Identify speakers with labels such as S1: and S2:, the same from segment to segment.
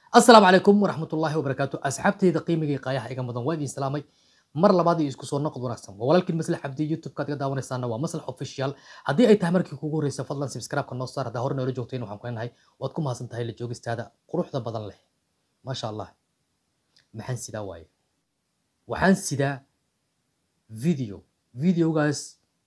S1: asalaamu calaykum waraxmatullaahi wabarakaatu asxaabtayda qiimigii qaayaha iga mudan waa idin salaamay mar labaad iyo isku soo noqod wanaagsan waa walaalkiin maslax cabdi youtube-kaad iga daawanaysaana waa maslax official haddii ay tahay markii kugu horreysa fadlan subscribe-ka noo saar haddaa hore noola joogtayn waxaan ku leenahay waad ku mahadsan tahay la joogistaada quruxda badan leh maasha allah maxaan sidaa waaye waxaan sidaa video videogaas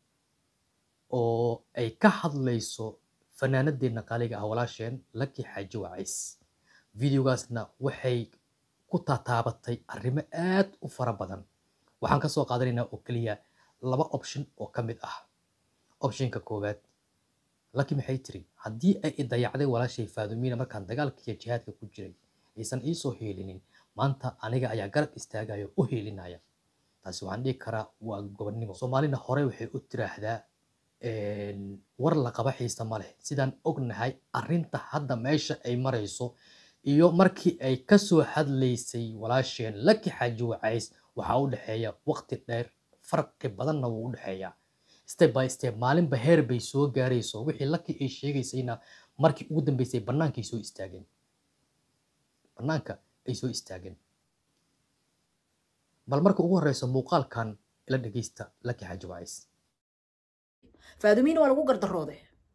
S1: oo ay ka hadlayso fanaanadeenna qaaliga ah walaasheen laki xaaji wacays videogaasna waxay ku tataabatay arrimo aad u fara badan waxaan ka soo qaadanaynaa oo keliya laba option oo ka mid ah optionka koowaad laki maxay tiri haddii ay i dayacday walaashay faadumiina markaan dagaalka iyo jihaadka ku jiray aysan iisoo heelinin maanta aniga ayaa garab istaagayo u heelinaya taasi waxaan dhihi karaa waa gobonnimo soomaalina hore waxay u tiraahdaa war la qaba xiisa ma leh sidaan ognahay arrinta hadda meesha ay marayso iyo markii ay ka soo hadlaysay walaasheen laki xaaji wacays waxaa u dhexeeya waqti dheer farqi badanna wuu u dhexeeyaa step by step maalinba heer bay soo gaarayso wixii laki ay sheegaysayna markii ugu dambeysay bannaankay soo istaageen bannaanka ay soo istaageen bal marka ugu horreysa muuqaalkan ila dhegeysta laki xaaji wacays
S2: faadumiina waa lagu gardaroode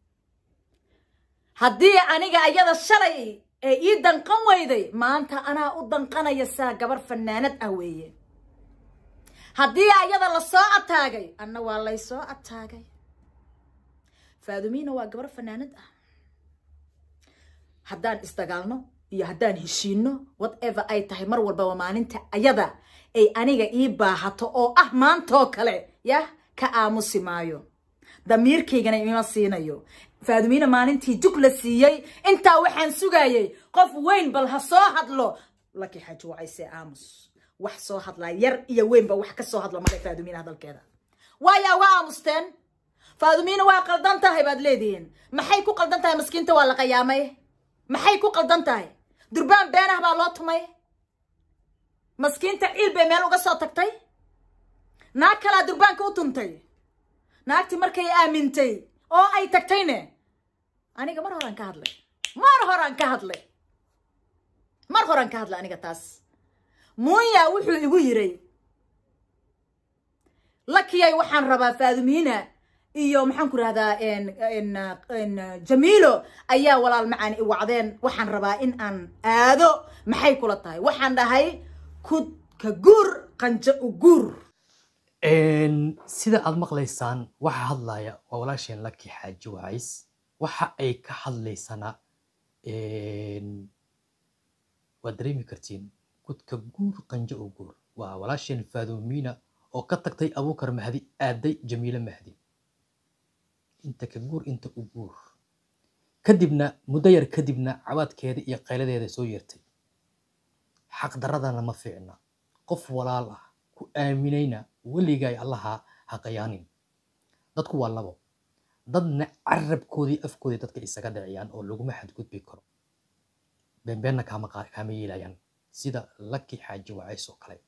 S2: haddii aniga ayada shalay ee ii danqan weyday maanta anaa u danqanaya saa gabar fanaanad ah weeye haddii ayada la soo ataagay anna waa lay soo ataagay faadumiina waa gabar fanaanad ah haddaan isdagaalno iyo haddaan heshiinno whatever ay tahay mar walbaba maalinta ayada ay aniga ii baahato oo ah maantoo kale yah ka aamusi maayo damiirkaygana ima siinayo faadumiina maalintii jug la siiyey intaa waxaan sugayay qof weyn bal ha soo hadlo laki xaaji wacayse aamus wax soo hadlaa yar iyo weynba wax ka soo hadla male faadumiina hadalkeeda waayaa waa aamusteen faadumiina waa qaldan tahay baad leedihiin maxay ku qaldan tahay maskiinta waa la qayaamay maxay ku qaldan tahay durbaan beenah baa loo tumay maskiinta ciil bay meel uga soo tagtay naag kalaa durbaanka u tuntay naagti markay aamintay oo ay tagtayne aniga mar horaan ka hadlay mar horaan ka hadlay mar horaan ka hadlay aniga taas muunya wuxuu igu yiray lakiyay waxaan rabaa faadumiina iyo maxaan ku rahdaa jamiilo ayaa walaal macaan i wacdeen waxaan rabaa in aan aado maxay kula tahay waxaan dhahay kud ka guur qanjo u guur
S1: sida aad maqlaysaan waxa hadlaya waa walaasheen laki xaaji wacays waxa ay ka hadlaysana waad dareemi kartiin gudka guur qanjo oo guur waa walaasheen faadumiina oo ka tagtay abuukar mahdi aaday jamiilo mahdi inta ka guur inta u guur kadibna muddo yar kadibna cabaadkeeda iyo qayladeeda soo yeertay xaqdaradana ma fiicna qof walaal ah ku aaminayna weligay allaha ha qayaanin dadku waa labo dadna carabkoodii afkoodii dadka isaga dhiciyaan oo laguma xadgudbi karo beenbeenna kaama kaama yeelayaan sida laki xaaji wacays oo kale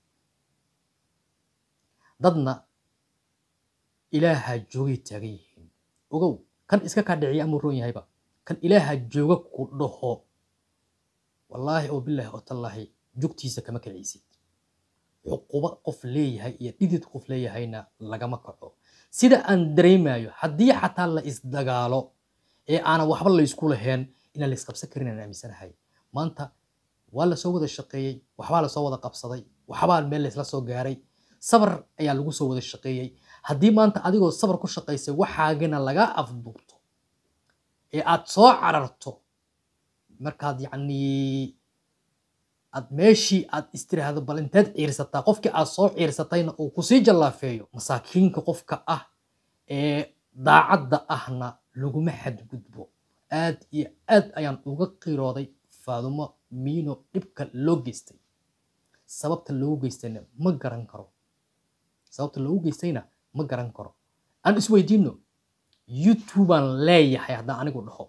S1: dadna ilaaha joogay taagan yihiin ogow kan iska kaa dhiciya amuu roon yahayba kan ilaaha jooga ku dhaho wallaahi oo bilaahi oo tallaahi jugtiisa kama kacaysid cuquba qof leeyahay iyo dhidid qof leeyahayna lagama kaco sida aan dareemayo haddii xataa la isdagaalo ee aanan waxba laysku lahayn inaan laysqabsan karin aan aaminsanahay maanta waa lasoo wada shaqeeyey waxbaa lasoo wada qabsaday waxbaa meel laysla soo gaaray sabar ayaa lagu soo wada shaqeeyey haddii maanta adigoo sabar ku shaqaysay waxaagana laga afduubto ee aad soo cararto markaad yacnii aad meeshii aad istiraahdo bal inteed ciirsataa qofkii aad soo ciirsatayna uu kusii jallaafeeyo masaakiinka qofka ah ee daacadda ahna laguma xadgudbo aad iyo aad ayaan uga qirooday faadumo miino dhibka loo geystay sababta loogu geystayna ma garan karo sababta loogu geystayna ma garan karo aan isweydiino youtubaan leeyahay haddaan anigu dhaho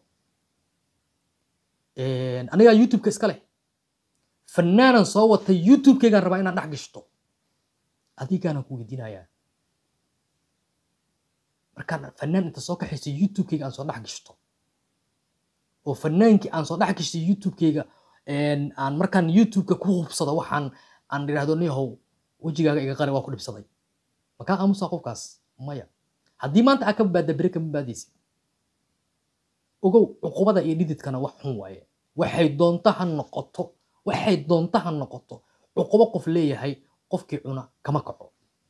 S1: anigaa youtubeka iska leh fanaanan soo watay youtubekeygaan rabaa inaan dhex gashto adigaanaan ku weydiinayaa markaan fanaan inta soo kaxayso youtubekeyga aan soo dhex gashto oo fanaankii aan soo dhex gashtay youtubekeyga een, aan markaan youtube-ka ku hubsado waxaan aan idhaahdo niyahow wejigaaga iga qari waa ku dhibsaday makaa aamusaa qofkaas maya haddii maanta aa ka badbaada beri kama badbaadaysid ogow cuqubada iyo dhididkana wax xun waaye waxay doonto ha noqoto waxay doonto ha noqoto cuqubo qof leeyahay qofkii cuna kama kaco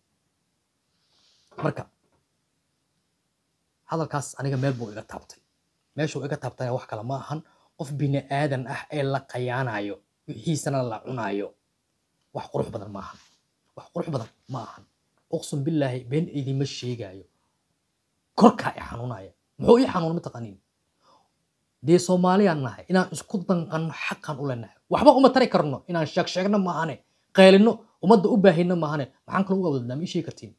S1: marka hadalkaas aniga meel buu iga taabtay meeshuu iga taabtayna wax kale ma ahan qof bini aadan ah ee la qayaanayo wixiisana la cunayo wax qurux badan ma ahan wax qurux badan ma ahan uqsum billaahi been idima sheegaayo korkaa i xanuunaya muxuu ii xanuun mataqaaniin dee soomaaliyaan nahay inaan isku danqanno xaqan u leenahay waxba uma tari karno inaan sheeg sheegno maahane qaylino ummadda u baahino maahane maxaan kale uga wadadnaa ma ii sheegi kartiin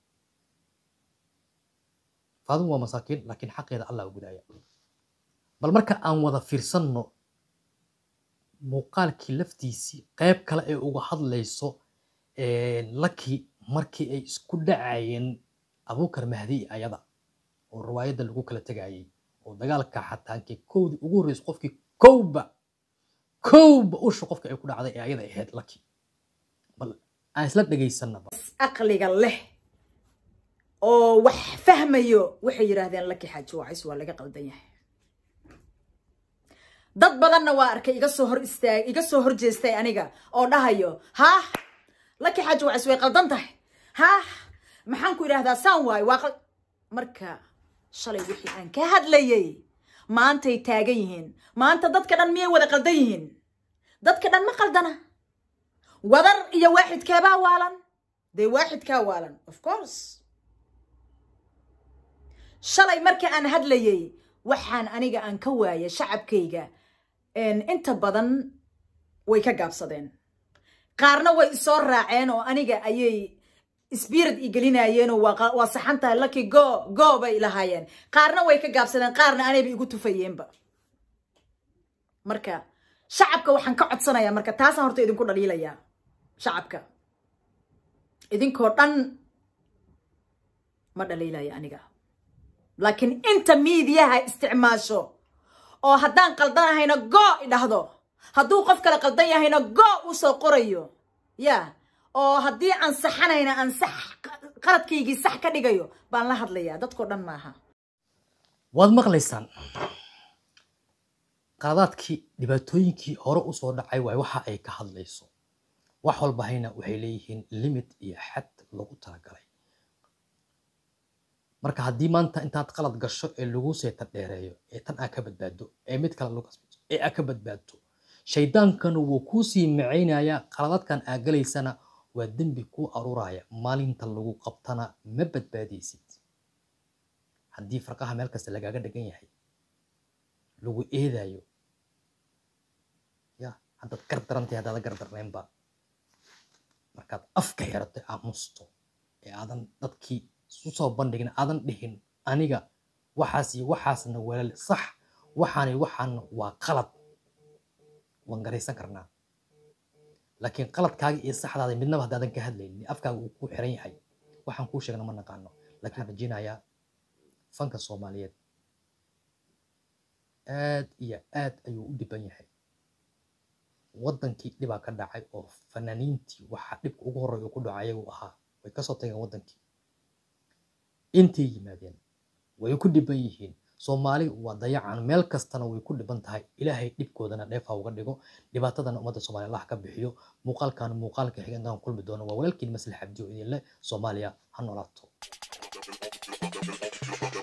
S1: faadun waa masaakiin laakiin xaqeeda allah u gudaya bal marka aan wada fiirsanno muuqaalkii laftiisii qayb kale ee uga hadlayso laki markii ay isku dhacayeen abuukar mahdi ayada oo riwaayadda lagu kala tegayay oo dagaalka xataankii kowdii ugu horreysay qofkii kowba kowba usha qofka ay ku dhacday ee ayada ahayd laki bal aan isla dhegaysanaba
S2: aqliga leh oo wax fahmayo waxay yidhaahdeen laki xaaji wacays waa laga qaldan yahay dad badanna waa arkay iga soo hor istaag iga soo hor jeestay aniga oo dhahayo haah laki xaaji wacays way qaldan tahay haah maxaan ku idhaahdaa saan waayo waa qal marka shalay wixii aan ka hadlayay maantay taagan yihiin maanta dadka dhan miyay wada qaldan yihiin dadka dhan ma qaldana wadar iyo waaxidkeebaa waalan dee waaxidkaa waalan of course shalay marka aan hadlayay waxaan aniga aan ka waaya shacabkayga inta badan way ka gaabsadeen qaarna way isoo raaceen oo aniga ayay spirit i gelinayeen oo waa saxan tahay laki go go bay lahaayeen qaarna way ka gaabsadeen qaarna anayba igu tufayeenba marka shacabka waxaan ka codsanayaa marka taasaan horta idinku dhaliilayaa shacabka idinkoo dhan ma dhaliilaya aniga laakiin inta miidiyaha isticmaasho oo haddaan qaldanahayna go idhahdo hadduu qof kale qaldan yahayna go uu soo qorayo ya oo haddii aan saxanayna aan sax qaladkaygii sax ka dhigayo baan la hadlayaa dadkoo dhan maaha
S1: waad maqlaysaan qaladaadkii dhibaatooyinkii hore usoo dhacay waay waxa ay ka hadlayso wax walbahayna waxay leeyihiin limit iyo xad lagu talagalay marka haddii maanta intaad qalad gasho ee lagu seeta dheereeyo ee tan aa ka badbaado ee mid kale lagu kasbato ee aa ka badbaadto shaydaankana wuu kuu sii macaynaya qaladaadkan aa galaysana waa dembi kuu aruuraya maalinta lagu qabtana ma badbaadaysid haddii farqaha meel kasta lagaaga dhigan yahay lagu eedayo ya haddaad gar darantahay haddaada gar darnaynba markaad afka xirato aamusto ee aadan dadkii isu soo bandhigin aadan dhihin aniga waxaas iyo waxaasna walaal sax waxaani waxaana waa qalad waan garaysan karnaa laakiin qaladkaaga iyo saxdaada midnaba haddaadan ka hadlaynin afkaaga uu ku xiran yahay waxaan kuu sheegna ma naqaano laakiin rajeynayaa fanka soomaaliyeed aad iyo aad ayuu u dhiban yahay waddankii dhibaa ka dhacay oo fanaaniintii waxaa dhibka ugu horreeya uu ku dhaco ayagu ahaa way kasoo tageen waddankii intay yimaadeen way ku dhiban yihiin soomaali waa dayacan meel kastana way ku dhiban tahay ilaahay dhibkoodana dheefa uga dhigo dhibaatadana ummadda soomaaliya allah ka bixiyo muuqaalkan muuqaalka xiga intaan kulmi doono waa walaalkiin maslax abdi oo idin leh soomaaliya ha noolaato